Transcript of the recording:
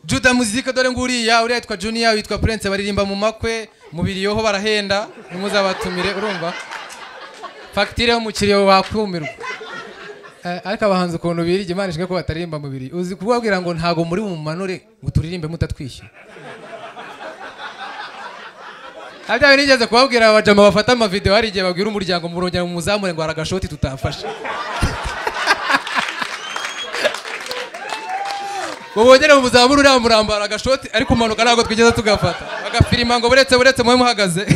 juda muzika dore nguriya uriya yitwa juniya witwa prince baririmba mu makwe mu biriyoho barahenda ntimuzabatumire urumva fagitire y'umukiriya bakumirwa Eh, ariko abahanzi ukuntu birya imana ishinzwe ko bataririmba mu biri uzi kubabwira ngo ntago muri bumanure ngo turirimbe mutatwishyura Abya nigeze kubabwira abajama bafata amavideo hari igihe babwira umuryango murongera mu muzamure ngo haragashoti tutafashe ngo bongere mu muzamure uriya murambo haragashoti ariko umanuka ntabwo twigeze tugafata bagafirima ngo buretse buretse mube muhagaze